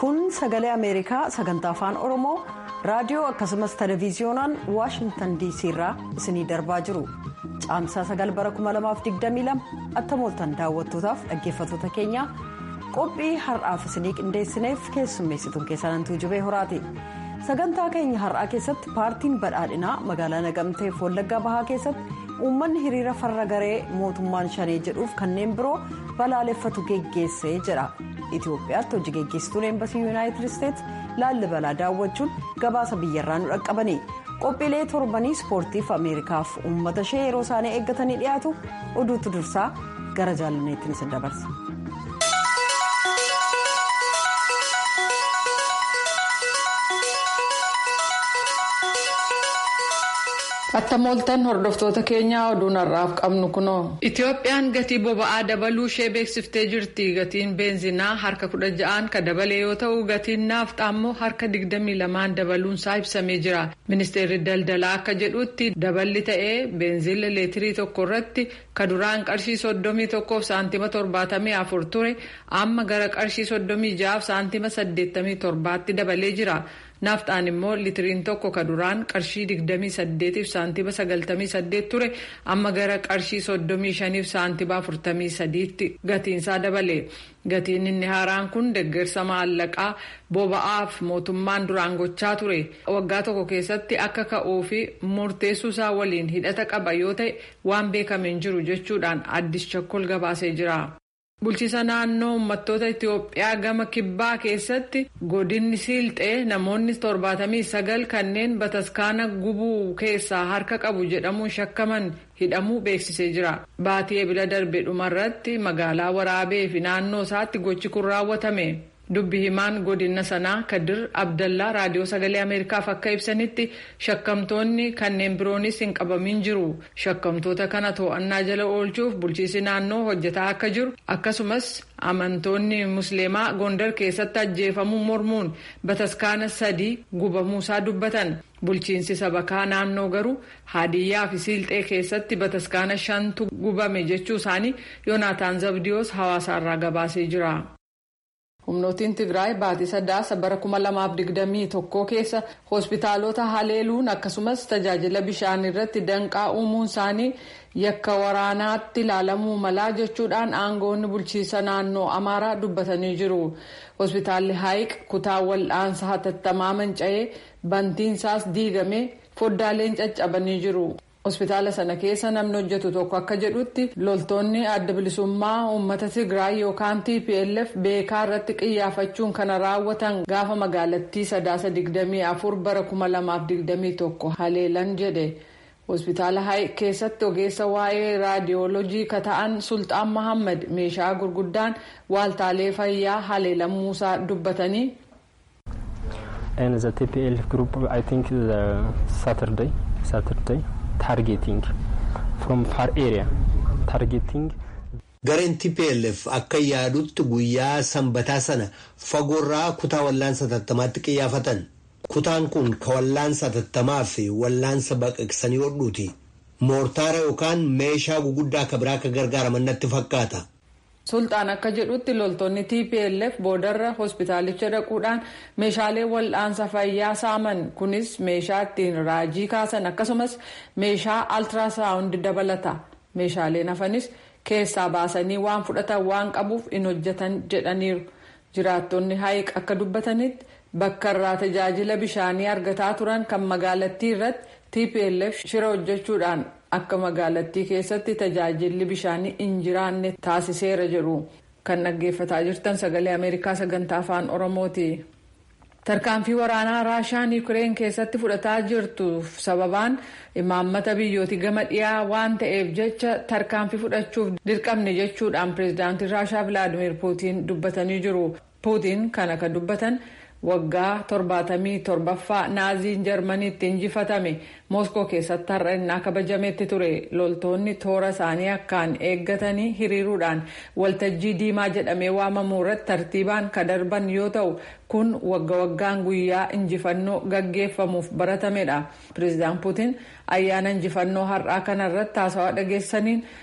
kun sagalee ameerikaa sagantaa afaan oromoo raadiyoo akkasumas televiziyoonaan waashingtan dc irraa isinii darbaa jiru caamsaa sagal bara 2022 attamooltan daawwattootaaf dhaggeeffattoota keenya qophii har'aaf isinii qindeessineef keessummeessituun keessanantuu jibee horaati sagantaa keenya har'aa keessatti paartiin badhaadhinaa magaalaa nagamteef wallaggaa bahaa keessatti uummanni hiriira farra garee mootummaan shanee jedhuuf kanneen biroo balaaleffatu geggeessee jedha itiyoophiyaatti hojii geggeessituun eembasii yuunaayitid isteetsi laallibalaa daawwachuun gabaasa biyyarraa nu dhaqqabani qophiilee torbanii ispoortiif ameerikaaf uummata ishee yeroo isaanii eeggatanii dhiyaatu oduutu dursaa gara jaalanneettiin isin dabarsa. Attamooltan hordoftoota keenyaa oduun har'aaf qabnu kunoo. Itiyoophiyaan gatii boba'aa dabaluu ishee beeksiftee jirti. Gatiin beenzinaa harka kudha ja'aan kan dabale yoo ta'u gatiin naafxaa immoo harka digdamii lamaan dabaluunsaa ibsamee jira. Ministeerri daldalaa akka jedhutti daballi ta'ee beenziila leetirii tokko irratti kan duraan qarshii soddomii tokkoof saantima torbaatamii afur ture amma gara qarshii soddomii ja'aaf saantima saddeettamii torbaatti dabalee jira. naafxaan immoo litiriin tokko kan duraan qarshii 28 saantima 98 ture amma gara qarshii 35 saantima 43tti gatiinsaa dabale gatiin inni haaraan kun deeggarsa maallaqaa boba'aaf mootummaan duraan gochaa ture waggaa tokko keessatti akka ka'uu fi murteessuusaa waliin hidhata qaba yoo ta'e waan beekameen jiru jechuudhaan addis chakkol gabaasee jira. bulchiisa naannoo uummattoota itiyoophiyaa gama kibbaa keessatti godinni siilxee namoonni torbaatamii sagal kanneen bataskaana gubuu keessaa harka qabu jedhamuun shakkaman hidhamuu beeksisee jira baatii ebila darbe dhumarratti magaalaa waraabee fi naannoo isaatti gochi kun raawwatame dubbi himaan godina sanaa kadir abdallaa raadiyoo sagalee ameerikaaf akka ibsanitti shakkamtoonni kanneen biroonis hin qabamin jiru shakkamtoota kana to'annaa jala oolchuuf bulchiisi naannoo hojjetaa akka jiru akkasumas amantoonni musliimaa gondar keessatti ajjeefamuu mormuun bataskaana sadii gubamuusaa dubbatan bulchiinsi sabakaa naannoo garuu haadiyyaa fi siilxee keessatti bataskaana shantu gubame jechuu isaanii yoonaataan zabdiyoos hawaasaarraa gabaasee jira. humnootiin tigraay baatii sadaasa bara 2021 keessa hospitaalota haleeluun akkasumas tajaajila bishaan irratti danqaa uumuun isaanii yakka waraanaatti ilaalamuu malaa jechuudhaan aangoonni bulchiisa naannoo amaaraa dubbatanii jiru hospitaalli haayiq kutaa wal'aansa hatattamaa manca'ee bantiinsaas diigamee foddaaleen caccabanii jiru. hospitaala sana keessa namni hojjetu tokko akka jedhutti loltoonni adda bilisummaa uummata tigraay yookaan tplf beekaa irratti qiyyaafachuun kana raawwatan gaafa magaalattii sadaasa 24 bara 2021 haleelan jedhe hospitaala haayiq keessatti ogeessa waa'ee raadiyoolojii ka ta'an sulxaan mahammad meeshaa gurguddaan waaltaalee fayyaa haleelamuusaa dubbatanii. and the tplf group i think the saturday saturday targeting from far area targeting. gareen tplf akka yaadutti guyyaa sanbataa sana fagoorraa kutaa wallaansa hatattamaatti qiyyaafatan kutaan kun ka wallaansa hatattamaa fi wallaansa baqaqsanii hodhuuti moortaara yookaan meeshaa guguddaa ka biraa akka gargaaraman natti fakkaata. sulxaan akka jedhutti loltoonni tplf boodarra hospitaalicha dhaquudhaan meeshaalee wal'aansa fayyaa saaman kunis meeshaa ittiin raajii kaasan akkasumas meeshaa altiraasaawundi dabalata meeshaaleen hafanis keessaa baasanii waan fudhatan waan qabuuf hin hojjetan jedhaniiru jiraattonni haayiq akka dubbatanitti bakka irraa tajaajila bishaanii argataa turan kan magaalattii irratti tplf shira hojjechuudhaan. akka magaalattii keessatti tajaajilli bishaanii hin jiraanne taasiseera jedhu kan dhaggeeffataa jirtan sagalee ameerikaa sagantaa afaan oromooti. tarkaanfii waraanaa raashaan yuukireen keessatti fudhataa jirtuuf sababaan imaammata biyyooti gama dhiyaa waan ta'eef jecha tarkaanfii fudhachuuf dirqamne jechuudhaan pireezidaantii raashaa vilaadimir puutiin dubbatanii jiru puutiin kana kan dubbatan. waggaa torbaatamii torbaffaa naaziin jarmaniitti injifatame mooskoo keessatti har'a innaa kabajametti ture loltoonni toora isaanii akkaan eeggatanii hiriiruudhaan waltajjii diimaa jedhamee waamamuu irratti tartiibaan kan darban yoo ta'u kun wagga waggaan guyyaa injifannoo gaggeeffamuuf baratamedha pireezidaan puutiin ayyaana injifannoo har'aa kana irratti haasawaa dhageessaniin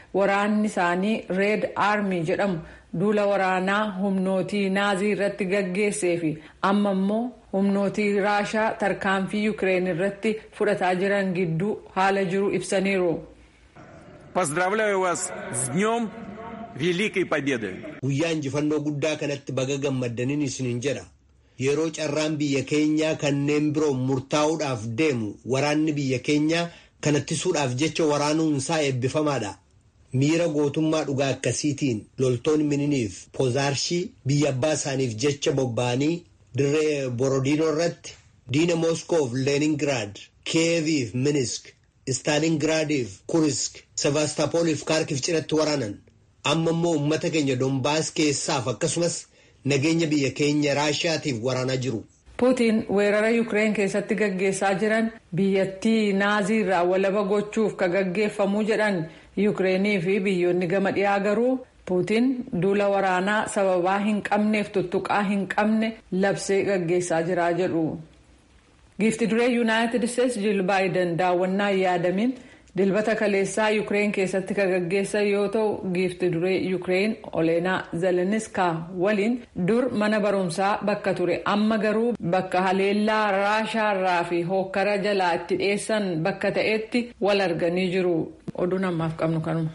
waraanni isaanii reed aarmii jedhamu duula waraanaa humnootii naazii irratti gaggeessee fi amma immoo humnootii raashaa tarkaanfii yuukireen irratti fudhataa jiran gidduu haala jiru ibsaniiru. Поздравляю вас с Днем Великой Победы! Guyyaa injifannoo guddaa kanatti baga gammaddaniin isiniin jedha. Yeroo carraan biyya keenyaa kanneen biroo murtaa'uudhaaf deemu waraanni biyya keenyaa kanattisuudhaaf jecha waraanuun isaa eebbifamaadha. Miira gootummaa dhugaa akkasiitiin loltoonni mininiif poozaarshii biyya abbaa isaaniif jecha bobba'anii dirree Borodinoo irratti diina Mooskoof Leeningiraad, Kiyeeviif Minisk, Staalingiraadiif Kurisk, Sevaastopooliif Kaarkiif cinatti waraanan. Amma immoo uummata keenya Dombaas keessaaf akkasumas nageenya biyya keenya Raashiyaatiif waraanaa jiru. Puutiin weerara Yuukireen keessatti gaggeessaa jiran biyyattii naazii irraa walaba gochuuf ka gaggeeffamuu jedhan Yuukireenii fi biyyoonni gama dhiyaa garuu Puutiin duula waraanaa sababaa hin qabneef tuttuqaa hin qabne labsee gaggeessaa jira jedhu. Giifti duree Yuunaayitid Isteets Jiil Baayiden daawwannaa yaadamin dilbata kaleessaa Yuukireen keessatti ka gaggeessan yoo ta'u giifti duree Yuukireen Oleenaa Zeleniska waliin dur mana barumsaa bakka ture amma garuu bakka haleellaa raashaarraa fi hookkara jalaa itti dhiyeessan bakka ta'etti wal arganii jiru. Oduun ammaaf qabnu kanuma.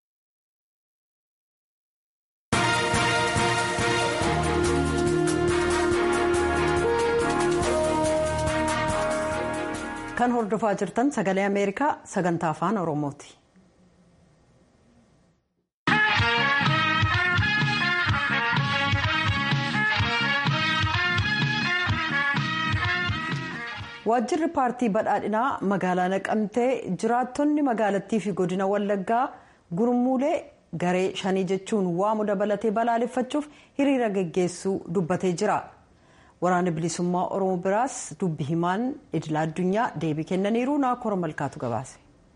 kan hordofaa jirtan sagalee ameerikaa sagantaa afaan oromooti. waajjirri paartii badhaadhinaa magaalaa naqamtee jiraattonni magaalattii fi godina wallaggaa gurmuulee garee shanii jechuun waamu dabalatee balaaleffachuuf hiriira geggeessuu dubbatee jira. waraana bilisummaa oromoo biraas dubbi himaan idila addunyaa deebii kennaniiru naakora malkaatu gabaase.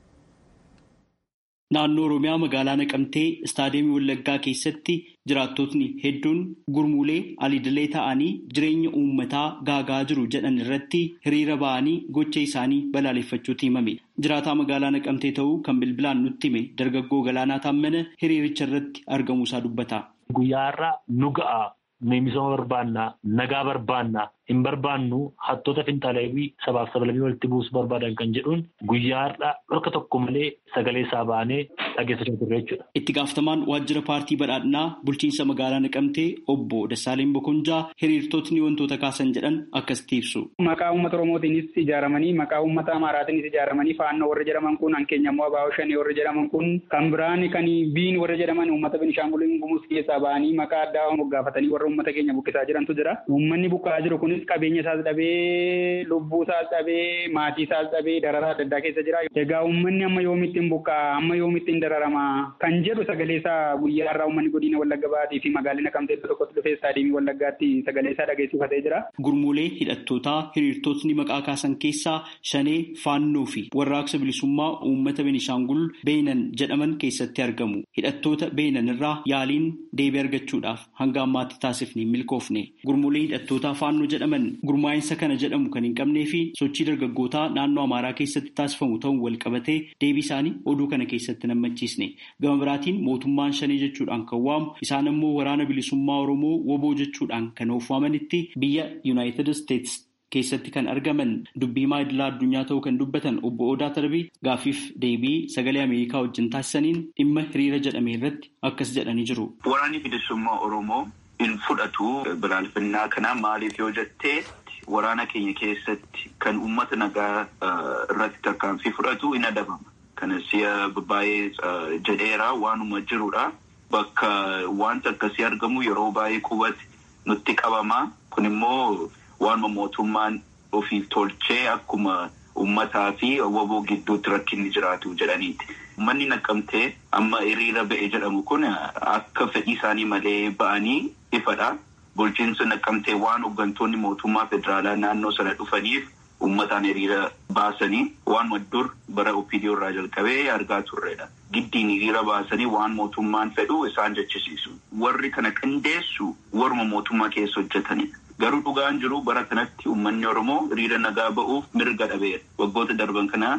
Naannoo Oromiyaa magaalaa Naqamtee istaadiyeemii Wallaggaa keessatti jiraattotni hedduun gurmuulee alidilee ta'anii jireenya uummataa gaagaa jiru jedhan irratti hiriira ba'anii gocha isaanii balaaleffachuutti himame. Jiraataa magaalaa Naqamtee ta'uu kan bilbilaan nutti hime dargaggoo Galaanaa Taammana hiriiricha irratti argamuusaa dubbata. Guyyaa har'a nu ga'a. misooma barbaannaa nagaa barbaannaa hin barbaannu hattoota finxaaleewwii sabaaf sablammii walitti buusuu barbaadan kan jedhuun guyyaa har'a dhorka tokko malee sagalee isaa baanee dhageessachaa turre jechuudha. Itti gaafatamaan waajjira paartii badhaadhinaa bulchiinsa magaalaa Naqamtee obbo Dassaaleen Bokonjaa hiriirtotni wantoota kaasan jedhan akkasitti ibsu. Maqaa uummata Oromootiinis ijaaramanii maqaa uummata Amaaraatiinis ijaaramanii faannoo warra jedhaman kun hankeenya immoo Abaawoo Shanii warra jedhaman kun kan biraan kan biin warra jedhaman uummata Benishaangulii Gumuz keessaa ba'anii maqaa addaa moggaafatanii warra uummata keenya buqqisaa jirantu jira. Uummanni buqqa'aa jiru kunis qabeenya isaas dhabee lubbuu isaas dhabee maatii isaas dhabee dararaa adda addaa keessa jira. Egaa uummanni amma yoomitti hin buqqa'a amma yoomitti hin dararama kan jedhu sagalee isaa guyyaa irraa uummanni godina Wallagga Baatii fi magaalaa Naqamtee tokkotti dhufee istaadiyeemii Wallaggaatti sagalee isaa dhageessifatee jira. Gurmuulee hidhattootaa hiriirtotni maqaa kaasan keessaa shanee faannoo fi warraaqsa bilisummaa uummata Benishaangul Beenan jedhaman keessatti argamu. Hidhattoota Beenan irraa yaaliin deebii argachuudhaaf hanga ammaatti taasifne milkoofne. Gurmuulee hidhattootaa faannoo jedhaman gurmaa'insa kana jedhamu kan hin qabnee fi sochii dargaggootaa naannoo Amaaraa keessatti taasifamu ta'uun wal qabatee deebii isaanii oduu kana keessatti nammachiisne. Gama biraatiin mootummaan shanee jechuudhaan kan waamu isaan immoo waraana bilisummaa Oromoo woboo jechuudhaan kan of waamanitti biyya Yuunaayitid Isteets keessatti kan argaman dubbii himaa idilaa addunyaa ta'uu kan dubbatan obbo Odaa Tarbii gaaffiif deebii sagalee Ameerikaa wajjin taasisaniin dhimma hiriira jedhame irratti akkas jedhanii jiru. Waraanni bilisummaa Oromoo hin fudhatu balaaleffannaa kana maaliif yoo jettee waraana keenya keessatti kan uummata nagaa irratti tarkaanfii fudhatu hin adabama. Kana si'a baay'ee jedheera waanuma jirudha. Bakka wanta akkasii argamu yeroo baay'ee qubatti nutti qabama. Kun immoo waanuma mootummaan ofiif tolchee akkuma uummataa fi woboo gidduutti rakkinni jiraatu jedhaniiti. Uummanni naqamtee amma hiriira ba'e jedhamu kun akka fedhii isaanii malee ba'anii ifadha. Bulchiinsa naqamtee waan hooggantoonni mootummaa federaalaa naannoo sana dhufaniif uummataan hiriira baasanii waanuma dur bara OPDO irraa jalqabee argaa turredha. Giddiin hiriira baasanii waan mootummaan fedhu isaan jechisiisu. Warri kana qindeessu warma mootummaa keessa hojjetanidha. Garuu dhugaan jiru bara kanatti uummanni Oromoo hiriira nagaa ba'uuf mirga dhabeera. Waggoota darban kana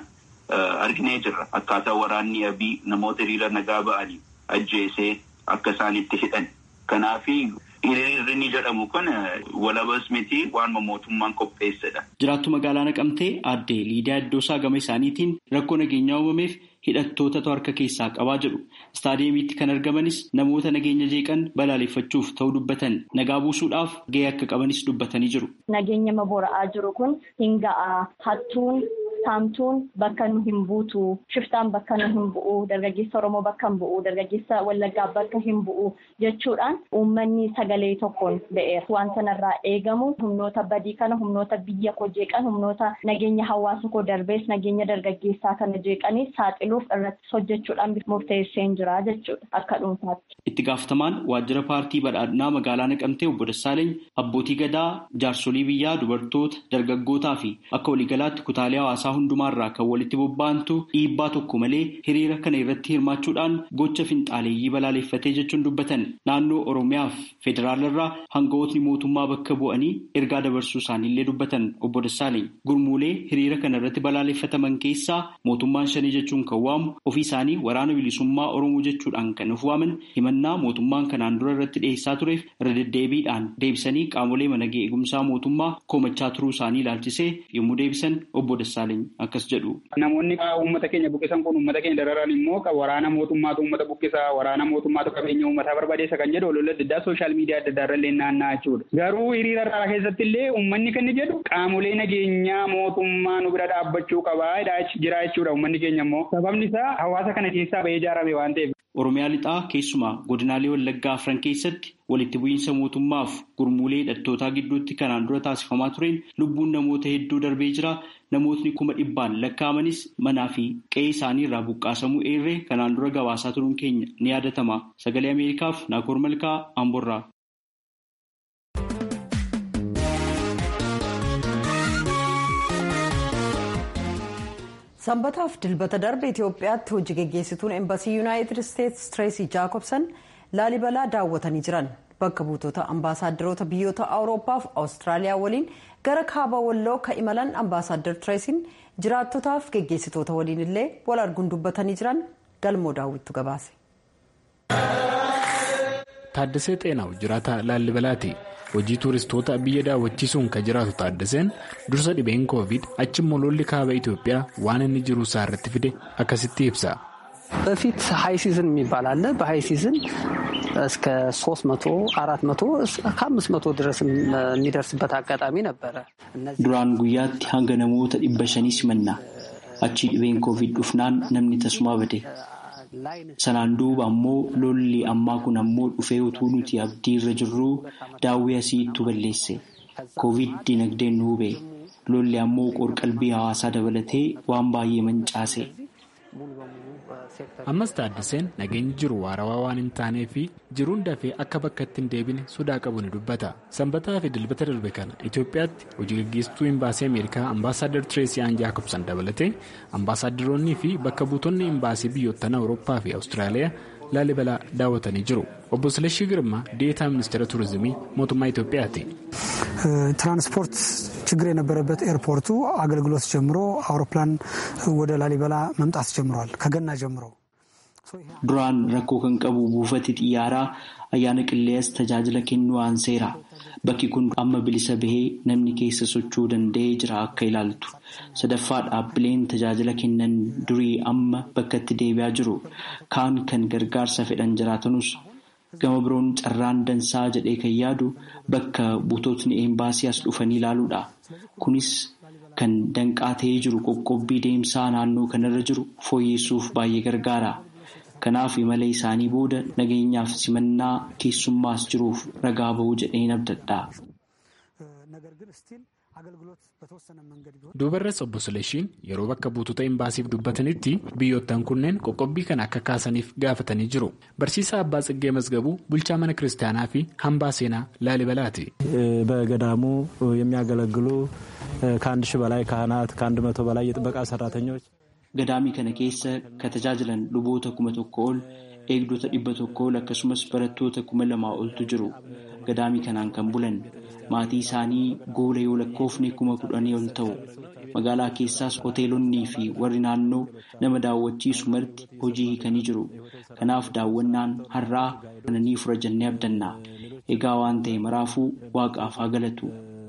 arginee jirra. Akkaataa waraanni abii namoota hiriira nagaa ba'anii ajjeesee akka isaan itti hidhan. Kanaafi hiriirri ni jedhamu kun walabas miti waan mootummaan qopheessedha. Jiraattu magaalaa naqamtee aadde Liidiyaa Iddoosaa gama isaaniitiin rakkoo nageenyaa uumameef hidhattootatu harka keessaa qabaa jedhu. Istaadiyeemiitti kan argamanis namoota nageenya jeeqan balaaleffachuuf ta'uu dubbatan nagaa buusuudhaaf gahee akka qabanis dubbatanii jiru. Nageenya mabora'aa jiru kun hin ga'a. Hattuun saamtuun bakka nu hin buutu. Shiftaan bakka nu hin bu'u. Dargaggeessa Oromoo bakka hin bu'u. Dargaggeessa Wallaggaa bakka hin bu'u jechuudhaan uummanni sagalee tokkoon ba'eera. Waan sanarraa eegamu humnoota badii kana humnoota biyya koo jeeqan humnoota nageenya hawaasa koo darbees nageenya dargaggeessaa kana jeeqanii saaxiluuf irratti hojjechuudhaan murteessee jira jechuudha akka dhuunfaatti. Itti gaafatamaan waajjira paartii badhaadhinaa magaalaa naqamtee obbo Dassaaleny abbootii gadaa jaarsolii biyyaa dubartoota dargaggootaa fi akka waliigalaatti kutaalee hawaasaa hundumaarraa kan walitti bobba'antu dhiibbaa tokko malee hiriira kana irratti hirmaachuudhaan gocha finxaaleeyyii balaaleffatee jechuun dubbatan naannoo oromiyaaf federaalarraa hangawootni mootummaa bakka bu'anii ergaa dabarsuu isaaniillee dubbatan obbo Dassaaleny gurmuulee hiriira kana irratti balaaleffataman keessaa mootummaan shanii jechuun kan waamu ofii isaanii waraana bilisummaa oromoo jechuudhaan kan of waaman himannaa mootummaan kanaan dura irratti dhiyeessaa tureef irra deddeebiidhaan deebisanii qaamolee mana eegumsaa mootummaa komachaa turuu isaanii ilaalchisee yommuu deebisan obbo Dassaaleny akkas jedhu. Namoonni uummata keenya buqqisan kun uummata keenya dararan immoo waraana mootummaatu uummata buqqisa waraana mootummaatu qabeenya uummataa barbadeessa kan jedhu olola adda addaa sooshaal miidiyaa adda addaa irra naanna'aa jechuudha. Garuu hiriira irraa keessatti illee uummanni kan jedhu qaamolee nageenyaa mootummaa nu bira dhaabbachuu qabaa jira jechuudha uummanni keenya immoo sababni isaa hawaasa kana keessaa bahee ijaarame waan ta'eef. Oromiyaa lixaa keessumaa godinaalee wallaggaa afran keessatti walitti bu'iinsa mootummaaf gurmuulee hidhattootaa gidduutti kanaan dura taasifamaa tureen lubbuun namoota hedduu darbee jira. Namootni kuma dhibbaan lakkaa'amanis manaa fi qe'ee isaanii irraa buqqaasamuu eerree kanaan dura gabaasaa turuun keenya ni yaadatama. Sagalee Ameerikaaf Naakoor Malkaa Amborraa. sanbataaf dilbata darbe itiyoophiyaatti hojii geggeessituun embasii yuunaayitid isteetsi tireesii jaakobsan laalibalaa daawwatanii jiran bakka buutota ambaasaadarota biyyoota awuroopaaf awustiraaliyaa waliin gara kaaba walloo ka imalan ambaasaaddar tireesiin jiraattotaaf geggeessitoota waliin illee wal arguun dubbatanii jiran galmoo daawwittu gabaase. Taaddasee Xeenaaw jiraata Laallibalaati. Hojii tuuristoota biyya daawwachiisuun kan jiraatu Taaddaseen dursa dhibeen koovid achimmoo lolli kaaba Itoophiyaa waan inni jiru isaa irratti fide akkasitti ibsa. በፊት ሀይ ሲዝን የሚባል አለ። በሀይ ሲዝን እስከ ሶስት መቶ አራት መቶ ከአምስት መቶ ድረስ የሚደርስበት አጋጣሚ ነበረ። Duraan guyyaatti hanga namoota dhibba shanii simanna. Achii dhibeen koovid dhufnaan namni tasuma bade. Sanaan duuba ammoo lolli ammaa kun ammoo dhufee utuu nuti abdii irra jirruu daawwii asiittu balleesse. Koovid dinagdeen nu hube. Lolli ammoo qorqalbii hawaasaa dabalatee waan baay'ee mancaase. Ammas Taaddaseen nageenyi jiru waarawaa waan hin taanee fi jiruun dafee akka bakka itti hin deebine sodaa qabu ni dubbata. Sanbataa fi dilbata darbe kana Itoophiyaatti hojii gaggeessituu imbaasii Ameerikaa ambaasaaddar Tireesii Aan Jaakobsan dabalatee ambaasaaddoroonnii fi bakka buutonni imbaasii biyyoottan Awurooppaa fi Awustiraaliyaa Laalibalaa daawwatanii jiru. Obbo Silashii Girmaa deetaa ministeera turizimii mootummaa Itoophiyaati. ትራንስፖርት ችግር የነበረበት ኤርፖርቱ አገልግሎት ጀምሮ አውሮፕላን ወደ ላሊበላ መምጣት ጀምሯል። ከገና ጀምሮ Duraan rakkoo kan qabu buufati xiyyaaraa ayyaana qilleensa tajaajila kennuu aanseera. Bakki kun amma bilisa bahee namni keessa socho'uu danda'ee jira akka ilaaltu. Sadaffaa dhaabbileen tajaajila kennan durii amma bakka itti deebi'aa jiru. Kaan kan gargaarsa fedhan jiraatanus gama biroon carraan dansaa jedhee kan yaadu bakka buutotni eembaasii as dhufanii ilaaluudha. Kunis kan danqaa ta'ee jiru qoqqobbii deemsaa naannoo kanarra jiru fooyyessuuf baay'ee gargaara. Kanaaf imala isaanii booda nageenyaaf simannaa keessummaas jiruuf ragaa bahuu jedheen abdadha. Duubarras obbo Sileshiin yeroo bakka buutota imbaasiif dubbatanitti biyyoottan kunneen qoqqobbii kana akka kaasaniif gaafatanii jiru. Barsiisaa Abbaa Tsiggee Mazgabuu bulchaa mana kiristaanaa fi hambaa seenaa Laalibalaati. በገዳሙ የሚያገለግሉ ከአንድ ሺህ በላይ ካህናት ከአንድ መቶ በላይ የጥበቃ ሰራተኞች Gadaamii kana keessa kan tajaajilan luboota kuma tokko ol eegdota dhibba tokko ol akkasumas barattoota kuma lamaa oltu jiru. Gadaamii kanaan kan bulan maatii isaanii goola yoo lakkoofne kuma kudhanii ol ta'u. magaalaa keessaas hoteelonnii fi warri naannoo nama daawwachiisu marti hojii hiikanii jiru. Kanaaf daawwannaan har'aa kana ni fura jennee abdanna. Egaa waan ta'e maraafuu waaqaaf haa galatu.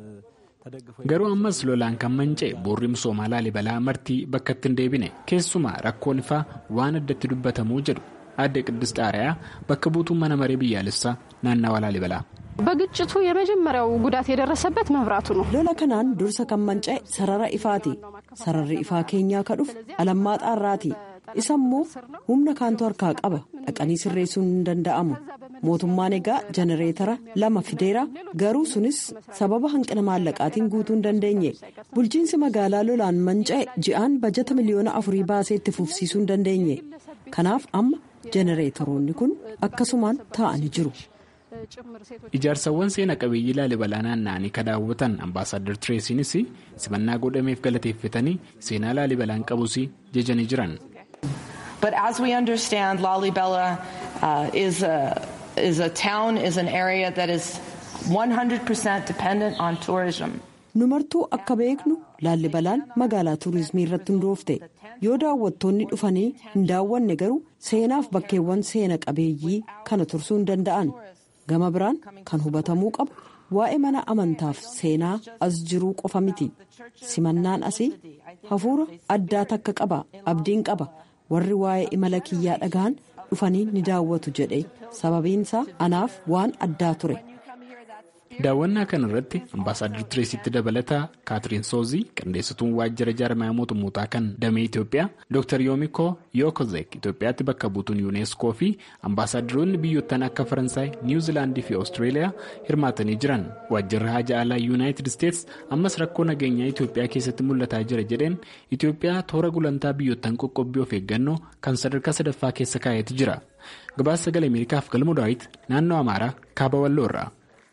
Garuu ammas lolaan kan manca'e boorri misoomaa laalibalaa martii bakka itti hin deebine keessumaa rakkoon ifaa waan addatti dubbatamuu jedhu adde Qiddus Xaariyaa bakka buutuun mana maree biyyaalessaa naannawa laalibalaa. በግጭቱ የመጀመሪያው ጉዳት የደረሰበት መብራቱ ነው። ሎላ ከናን ዱርሰ ከመንጨ ሰረራ ኢፋቲ ሰረሪ ኢፋ ኬኛ ከዱፍ አለማጣ ራቲ ኢሰሞ ሁምነ ካንቱ harkaa qaba dhaqanii sirreessuun hin danda'amu mootummaan egaa jenereetara lama fideera garuu sunis sababa hanqina maallaqaatiin guutuu hin dandeenye bulchiinsi magaalaa lolaan manca'e ji'aan bajata miliyoona afurii baasee itti fufsiisuu hin dandeenye kanaaf amma jenereetoroonni kun akkasumaan taa'anii jiru. Ijaarsawwan seena qabeeyyii laalibalaa naanna'anii kan daawwatan ambaasaadar Tireesiinis simannaa godhameef galateeffatanii seenaa laalibalaan qabus jajanii jiran. But as we understand, Lalibela uh, is, a, is a town, is an area that is 100% dependent on tourism. Nu martuu akka beeknu laallibalaan magaalaa tuurizimii irratti hundoofte yoo daawwattoonni dhufanii hin daawwanne garuu seenaaf bakkeewwan seena qabeeyyii kana tursuu hin danda'an. gama biraan kan hubatamuu qabu waa'ee mana amantaaf seenaa as jiruu qofa miti simannaan asii hafuura addaa takka qaba abdiin qaba warri waa'ee imala kiyyaa dhagahan dhufanii ni daawwatu jedhe sababiinsaa anaaf waan addaa ture. daawwannaa kana irratti ambaasaadar tireesitti dabalataa kaatiriin soozii qindeessituun waajjira jaarmaya mootummootaa kan damee itiyoophiyaa dr yoomiko yookozek itiyoophiyaatti bakka buutuun yuuneeskoo fi ambaasaadaroonni biyyoottan akka faransaay niwuziilaandii fi oostreeliyaa hirmaatanii jiran waajjirri haja alaa yuunaayitid isteets ammas rakkoo nageenyaa itiyoophiyaa keessatti mul'ataa jira jedheen itiyoophiyaa toora gulantaa biyyoottan qoqqobbii of eeggannoo kan sadarkaa sadaffaa keessa kaa'eeti jira gabaasa sagalee ameerikaaf galmoo daawit naannoo amaaraa kaaba walloorraa.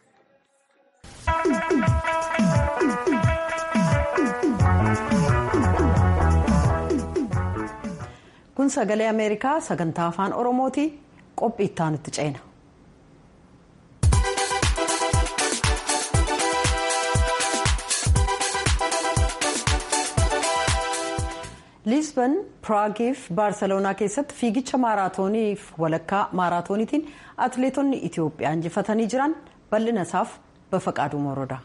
kun sagalee ameerikaa sagantaa afaan oromooti qophii itti aanutti ceena. liisban piraagiif baarseloonaa keessatti fiigicha maaraatooniif walakkaa maaraatooniitiin atileetonni itiyoophiyaa injifatanii jiran bal'ina isaaf bafaqaaduu moroodha.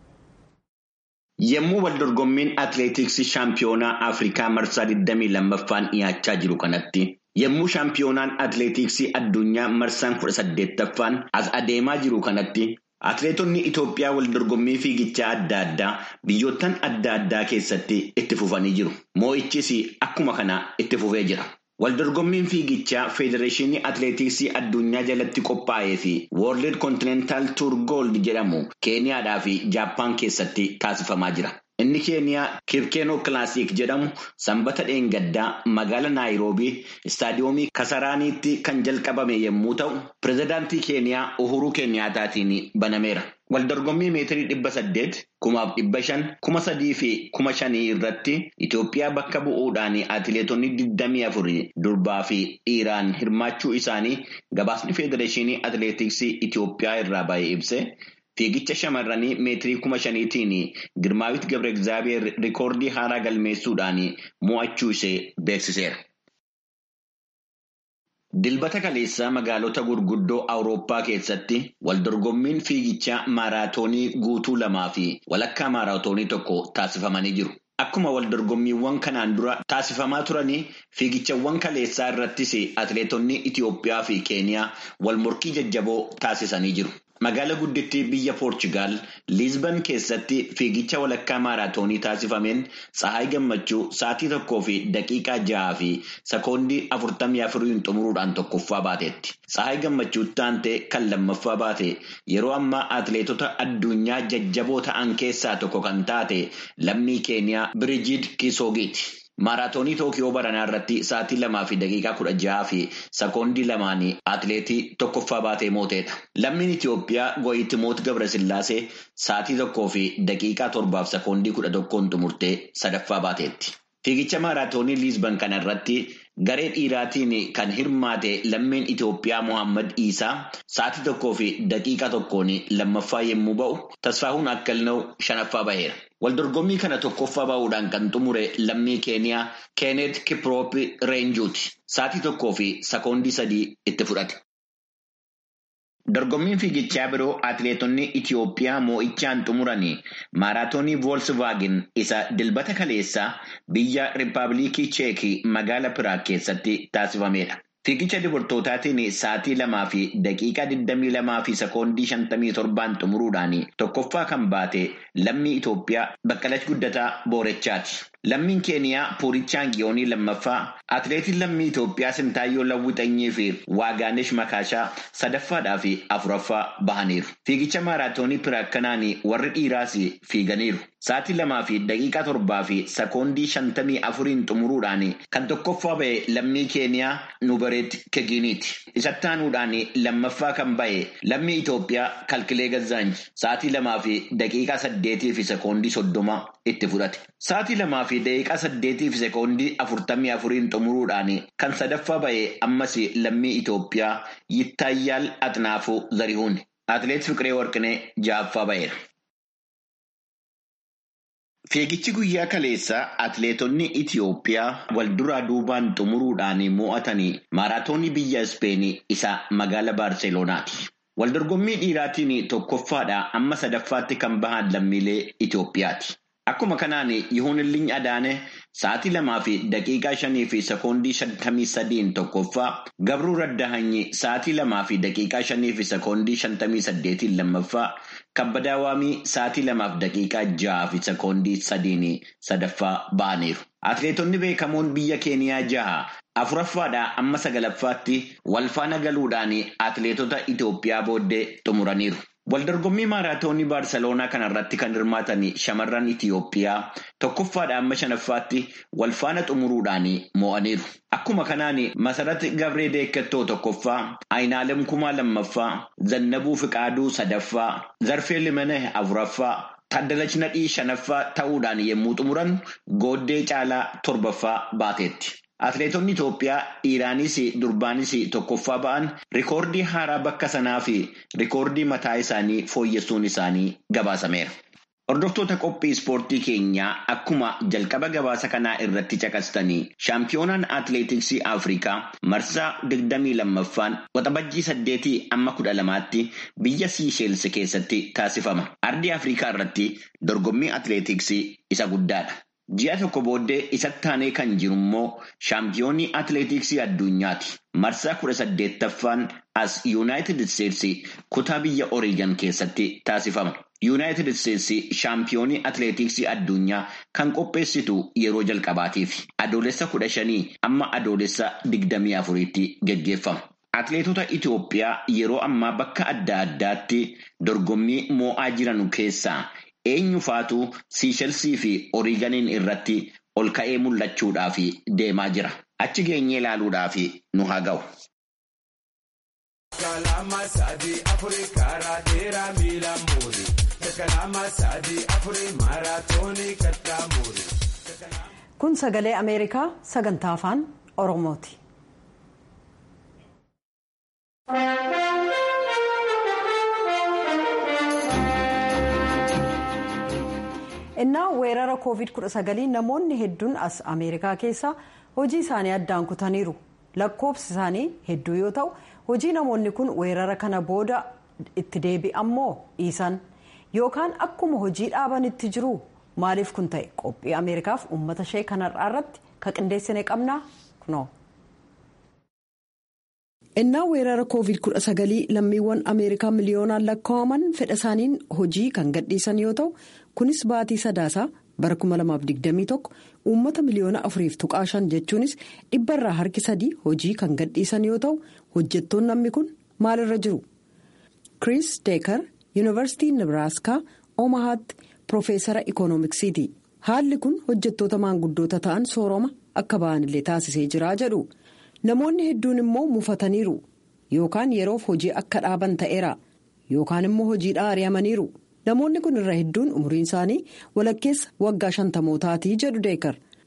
Yommuu waldorgommiin atileetiksii shaampiyoonaa Afrikaa marsaa 22ffaan dhiyaachaa jiru kanatti yommuu shaampiyoonaan atileetiksii addunyaa marsaan 18ffaan as adeemaa jiru kanatti atileetonni Itoophiyaa waldorgommii fiigichaa adda addaa biyyoottan adda addaa keessatti itti fufanii jiru. Moo'ichis akkuma kana itti fufee jira. Waldorgommiin fiigichaa Federeeshinii Atileetiksii addunyaa jalatti qophaa'ee fi World Continental Tour Gold jedhamu Keeniyaadhaa fi Jaappaan keessatti taasifamaa jira. Inni Keeniyaa Kirkeenoo Kilaasik jedhamu sanbata dheengaddaa magaala Naayiroobii istaadiyoomii Kasaraaniitti kan jalqabame yommuu ta'u, pirezidaantii Keeniyaa Uhuruu Keeniyaataatiin banameera. Waldorgommii meetirii dhibba saddeet, kumaaf dhibba shan, kuma sadii fi kuma shanii irratti Itoophiyaa bakka bu'uudhaan atileetonni digdamii afurii durbaa fi dhiiraan hirmaachuu isaanii gabaasni Federeeshinii Atileetiksii Itoophiyaa irraa baay'ee ibse. Fiigicha shamarranii meetirii kuma shaniitiin Girmaawit Gabre Egzaabeer rikoordii haaraa galmeessuudhaan mo'achuu ishee beeksiseera. Dilbata kaleessaa magaalota gurguddoo Awurooppaa keessatti waldorgommiin fiigichaa maaraatoonii guutuu lamaa fi walakkaa maaraatoonii tokko taasifamanii jiru. Akkuma waldorgommiiwwan kanaan dura taasifamaa turanii fiigichawwan kaleessaa irrattis atileetonni Itoophiyaa fi Keeniyaa wal morkii jajjaboo taasisanii jiru. Magaala guddittii biyya Poorchugaal Liizban keessatti fiigicha walakkaa maaraatoonii taasifameen Tsahaay Gammachuu sa'aatii tokkoo fi daqiiqaa ja'aa fi sekoondii afurtamii afuriin xumuruudhaan tokkoffaa baateetti. Tsahaay Gammachuutti aantee kan lammaffaa baate yeroo ammaa atileetota addunyaa jajjaboo ta'an keessaa tokko kan taate lammii Keeniyaa Birijiid Kisoogiiti. Maaraatoonii Tookiyoo baranaa irratti sa'aatii lamaa fi daqiiqaa kudha ja'aa fi sekoondii lamaan atileetii tokkoffaa baatee mooteedha. Lammiin Itoophiyaa Go'itimoot Gabrasillaasee sa'aatii tokkoo fi daqiiqaa torbaaf sekoondii kudha tokkoon xumurtee sadaffaa baateetti. Fiigicha maaraatoonii Liizban kana irratti Garee dhiiraatiin kan hirmaate lammiin Itoophiyaa Mohaammed Iisaa sa'aatii tokkoo fi daqiiqa tokkoon lammaffaa yommuu ba'u Tasfaahuun Akkalnoo shanaffaa baheera. Waldorgommii kana tokkoffaa ba'uudhaan kan xumure lammii Keeniyaa Keenet Kiproop Reenjuuti. Sa'aatii tokkoo fi sekoondii sadii itti fudhate. Dorgommiin fiigichaa biroo atileetonni Itiyoophiyaa moo'ichaan xumuranii maaraatoonii Voolsvaagen isa dilbata kaleessaa biyya Rippaabilikii Cheekii magaalaa Piraag keessatti taasifamedha. Fiigicha dubartootaatiin sa'aatii lamaa fi daqiiqaa 22 fi sekoondii 57 xumuruudhaan tokkoffaa kan baate lammii Itoophiyaa Baqqalash Guddataa Boorechaati. Lammiin Keeniyaa Puurichaan Giyoonii lammaffaa, atileetiin lammii Itoophiyaa Sintaayyoo Lawwixanyii fi Waagaanesh Makaashaa sadaffaadhaa fi afuraffaa bahaniiru. Fiigicha maaraatoonii Piraag kanaan warri dhiiraas fiiganiiru. Sa'aatii lamaa fi daqiiqaa torbaa fi sekoondii shantamii afuriin xumuruudhaan kan tokkoffaa ba'e lammii Keeniyaa Nubareet Keginiiti. Isatti aanuudhaan lammaffaa kan ba'e lammii Itoophiyaa Kalkilee Gazzaanji. Sa'aatii lamaa fi daqiiqaa saddeetii fi sekoondii soddoma itti fudhate. Sa'aatii lamaa fi daqiiqaa saddeetii fi sekoondii afurtamii afuriin xumuruudhaan kan sadaffaa ba'e ammas lammii Itoophiyaa Yittaayyaal Atnaafuu Zarihuun. Atileet Fiqiree Warqinee ja'affaa ba'eera. Fiigichi guyyaa kaleessaa atileetonni Itiyoophiyaa wal duraa duubaan xumuruudhaan mo'atanii maaraatoonii biyya Ispeenii isa magaalaa Baarseeloonaati. Waldorgommii dhiiraatiin tokkoffaadhaa amma sadaffaatti kan bahan lammiilee Itoophiyaati. Akkuma kanaan Yihuunilliin Adaane sa'aatii lamaa fi daqiiqaa shanii fi sekoondii shantamii sadiin tokkoffaa Gabruu Raddahanyi sa'aatii lamaa fi daqiiqaa shanii fi sekoondii shantamii saddeetiin lammaffaa Kabbadaa Waamii sa'aatii lamaaf daqiiqaa jaha fi sekoondii sadiin sadaffaa ba'aniiru. Atileetonni beekamoon biyya Keeniyaa jaha afuraffaadhaa amma sagalaffaatti wal faana galuudhaan atileetota Itoophiyaa booddee xumuraniiru. Waldorgommii maaraatoonii Baarseloonaa kanarratti kan hirmaatan shamarran Itiyoophiyaa tokkoffaadhaa amma shanaffaatti wal faana xumuruudhaan mo'aniiru. Akkuma kanaan Masarat Gabree Deekkattoo tokkoffaa, Ayinaalem Kumaa lammaffaa, Zannabuu Fiqaaduu sadaffaa, Zarfee Limanee afuraffaa, Taaddalachi Nadhii shanaffaa ta'uudhaan yommuu xumuran Gooddee Caalaa torbaffaa baateetti. Atileetonni Itoophiyaa dhiiraanis durbaanis tokkoffaa ba'an rikoordii haaraa bakka sanaa fi rikoordii mataa isaanii fooyyessuun isaanii gabaasameera. Hordoftoota qophii ispoortii keenyaa akkuma jalqaba gabaasa kanaa irratti caqastanii shaampiyoonaan atileetiksii Afrikaa marsaa 22ffaan waxabajjii 8 amma 12tti biyya Siisheels keessatti taasifama. Ardii Afrikaa irratti dorgommii atileetiksii isa guddaadha. Ji'a tokko booddee isatti aanee kan jiru immoo shaampiyoonii atileetiksii addunyaati. Marsaa kudha saddeettaffaan as Yuunaayitid Isteetsi kutaa biyya Oreegan keessatti taasifama. Yuunaayitid Isteetsi shaampiyoonii atileetiksii addunyaa kan qopheessitu yeroo jalqabaatiif adoolessa kudha shanii amma adoolessa digdamii afuriitti geggeeffama. Atileetota Itoophiyaa yeroo ammaa bakka adda addaatti dorgommii moo'aa jiran keessaa eenyu faatu siishelsii fi oriiganiin irratti ol ka'ee mul'achuudhaaf deemaa jira. Achi geenyee ilaaluudhaaf nu haa ga'u. Kun sagalee Ameerikaa sagantaa afaan Oromooti. innaa weerara covid-19 namoonni hedduun as ameerikaa keessa hojii isaanii addaan kutaniiru lakkoofsi isaanii hedduu yoo ta'u hojii namoonni kun weerara kana booda itti deebi'ammoo dhiisan yookaan akkuma hojii dhaabanitti jiru maaliif kun ta'e qophii ameerikaaf uummata ishee kanarraa irratti ka qindeessine qabnaa kunoo. innaa weerara covid-19 lammiiwwan ameerikaa miliyoonaan lakkaa'aman fedha isaaniin hojii kan gadhiisan yoo ta'u kunis baatii sadaasaa bara 2021 uummata miliyoona afuriif tuqaa shan jechuunis dhibbarraa harki sadii hojii kan gadhiisan yoo ta'u hojjettoonni namni kun maalirra jiru chris deekar yuunivarsiitii nebraaskaa omahaatti piroofeesara ikoonomiksiiti haalli kun hojjettoota maanguddoota ta'an sooroma akka ba'anillee taasisee jira jedhu. namoonni hedduun immoo mufataniiru yookaan yeroof hojii akka dhaaban ta'eera yookaan immoo hojiidhaa ari'amaniiru namoonni kun irra hedduun umriin isaanii walakkeessa waggaa shantamootaatii jedhu deekar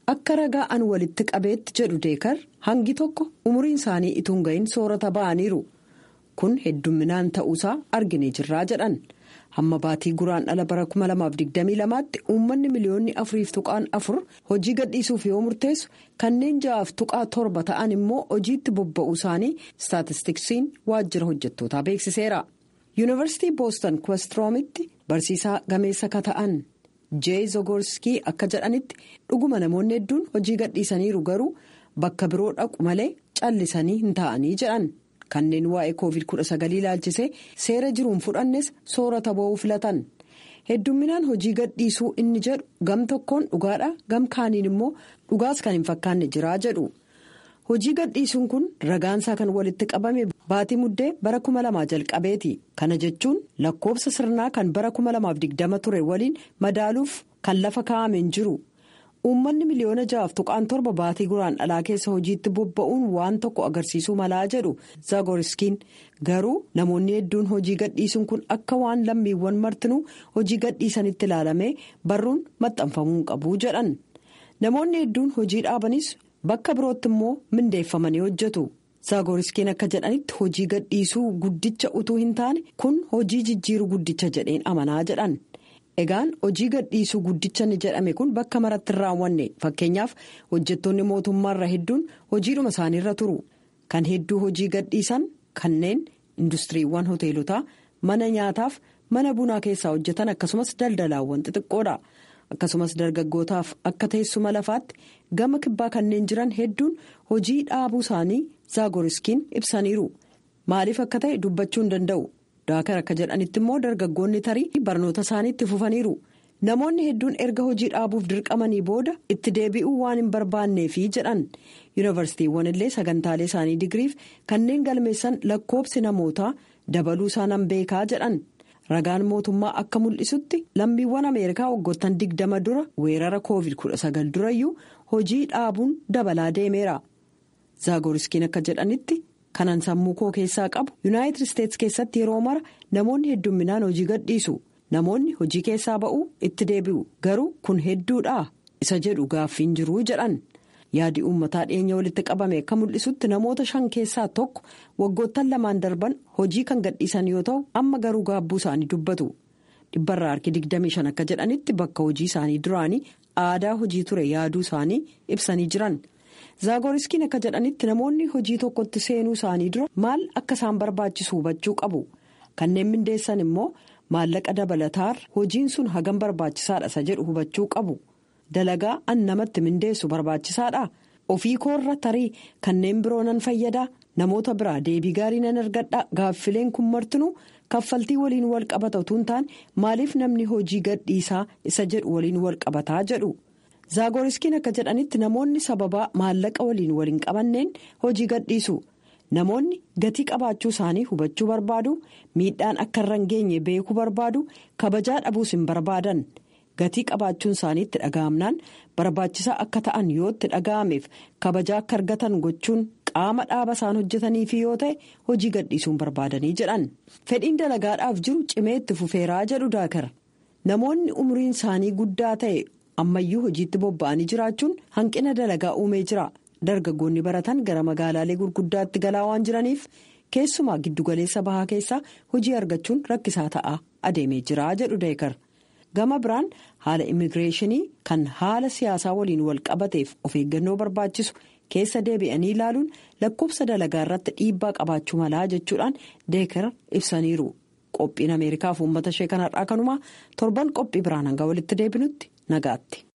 akka ragaa an walitti qabeetti jedhu deekar hangi tokko umuriin isaanii ituun gahin soorata ba'aniiru kun heddumminaan ta'uusaa arginee jirraa jedhan hamma baatii guraan dhala bara 2022tti uummanni miliyoonni afuriif tuqaan afur hojii gadhiisuuf yoo murteessu kanneen ja'aaf tuqaa torba ta'an immoo hojiitti bobba'uu isaanii staatistiksiin waajjira hojjettootaa beeksiseera yuunivarsiitii booston kwestiroomitti barsiisaa gameessa ka ta'an. jee zogorskii akka jedhanitti dhuguma namoonni hedduun hojii gadhiisaniiru garuu bakka biroo dhaqu malee callisanii hin taa'anii jedhan kanneen waa'ee covid 19 ilaalchisee seera jiruun fudhannes soorata ba'uu filatan heddumminaan hojii gadhiisuu inni jedhu gam tokkoon dhugaadha gam kaaniin immoo dhugaas kan hin fakkaanne jiraa jedhu hojii gadhiisuun kun ragaansaa kan walitti qabame baatii muddee bara 2000 jalqabeeti kana jechuun lakkoobsa sirnaa kan bara 2020 ture waliin madaaluuf kan lafa kaa'ameen jiru uummanni miliyoona ja'aaf tuqaan torba baatii guraan dhalaa keessa hojiitti bobba'uun waan tokko agarsiisuu malaa jedhu zagoriskiin garuu namoonni hedduun hojii gadhiisuun kun akka waan lammiiwwan martinuu hojii gadhiisanitti ilaalamee barruun maxxanfamuu qabu jedhan namoonni hedduun hojii dhaabanis. bakka birootti immoo mindeeffamanii hojjetu zaagoriskiin akka jedhanitti hojii gadhiisuu guddicha utuu hin taane kun hojii jijjiiruu guddicha jedheen amanaa jedhan egaan hojii gadhiisuu guddicha ni jedhame kun bakka maratti hin raawwanne fakkeenyaaf hojjettoonni mootummaarra hedduun hojiidhuma isaaniirra turu kan hedduu hojii gadhiisan kanneen industiriiwwan hoteelotaa mana nyaataaf mana bunaa keessaa hojjetan akkasumas daldalaawwan xixiqqoodha. akkasumas dargaggootaaf akka teessuma lafaatti gama kibbaa kanneen jiran hedduun hojii dhaabuu isaanii zaagoriskiin ibsaniiru maaliif akka ta'e dubbachuu hin danda'u daakar akka jedhanitti immoo dargaggoonni tarii barnoota isaaniitti fufaniiru namoonni hedduun erga hojii dhaabuuf dirqamanii booda itti deebi'uu waan hin barbaanneefi jedhan yuunivarsiitiiwwan illee sagantaalee isaanii digiriif kanneen galmeessan lakkoobsi namootaa dabaluu isaanan beekaa jedhan. ragaan mootummaa akka mul'isutti lammiiwwan ameerikaa waggoottan digdama dura weerara covid 19 durayyuu hojii dhaabuun dabalaa deemeera zaagoriskiin akka jedhanitti kanan sammuu koo keessaa qabu yuunaayitid isteetsi keessatti yeroo mara namoonni heddumminaan hojii gadhiisu namoonni hojii keessaa ba'uu itti deebi'u garuu kun hedduudha isa jedhu gaaffiin jiruu jedhan. yaadi uummataa dhiyeenya walitti qabame akka mul'isutti namoota shan keessaa tokko waggoottan lamaan darban hojii kan gadhiisan yoo ta'u amma garuu gaabbuu isaanii dubbatu dhibbarraa harki 25 akka jedhanitti bakka hojii isaanii duraanii aadaa hojii ture yaaduu isaanii ibsanii jiran zaagoriskiin akka jedhanitti namoonni hojii tokkotti seenuu isaanii dura maal akka isaan barbaachisu hubachuu qabu kanneen mindeessan immoo maallaqa dabalataar hojiin sun hagam barbaachisaadha isa jedhu hubachuu qabu. dalagaa an namatti mindeessu barbaachisaadha ofii koorra tarii kanneen biroo nan fayyadaa namoota biraa deebii gaarii nan argadha gaaffileen kun martinuu kaffaltii waliin wal qabata utuu hin taane maaliif namni hojii gadhiisaa isa jedhu waliin wal qabataa jedhu zaagoriskiin akka jedhanitti namoonni sababaa maallaqa waliin waliin qabanneen hojii gadhiisu namoonni gatii qabaachuu isaanii hubachuu barbaadu miidhaan akka irra hin geenye beekuu barbaadu kabajaa dhabuus hin barbaadan. gatii qabaachuun isaanii itti dhaga'amnaan barbaachisaa akka ta'an yoo itti dhaga'ameef kabajaa akka argatan gochuun qaama dhaaba isaan hojjetaniifi yoo ta'e hojii gadhiisuun barbaadanii jedhan fedhiin dalagaadhaaf jiru cimee itti fufeeraa jedhu daakara namoonni umriin isaanii guddaa ta'e ammayyuu hojiitti bobba'anii jiraachuun hanqina dalagaa uumee jira dargaggoonni baratan gara magaalaalee gurguddaatti galaa waan jiraniif keessumaa giddugaleessa bahaa keessaa hojii argachuun rakkisaa ta'a adeemee jira jedhu deekar. gama biraan haala immigireeshinii kan haala siyaasaa waliin wal qabateef of eeggannoo barbaachisu keessa deebi'anii ilaaluun lakkoofsa dalagaa irratti dhiibbaa qabaachuu malaa jechuudhaan deekar ibsaniiru qophiin ameerikaaf uummata ishee kanarraa kanumaa torban qophii biraan hanga walitti deebinutti nagaatti.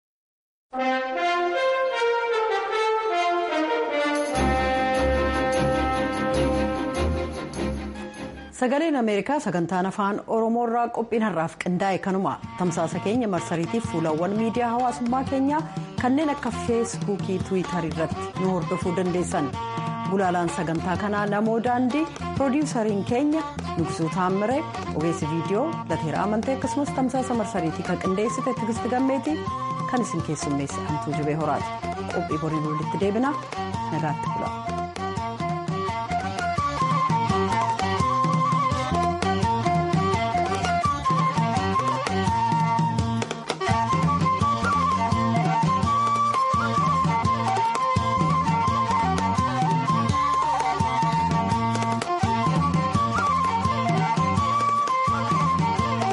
sagaleen ameerikaa sagantaan afaan oromoorraa qophiin har'aaf qindaa'e kanuma tamsaasa keenya marsariitiif fuulawwan miidiyaa hawaasummaa keenyaa kanneen akka feesbuukii tiwiitarii irratti nu hordofuu dandeessan gulaalaan sagantaa kanaa namoo daandii piroodiwusariin keenya nugsuu taammiree ogeessi viidiyoo lateera amantee akkasumas tamsaasa marsariitii kan qindeessite tigisti gammeetii kan isin keessummeesse amtuu jibee horaati qophii borii walitti deebinaa nagaatti bula.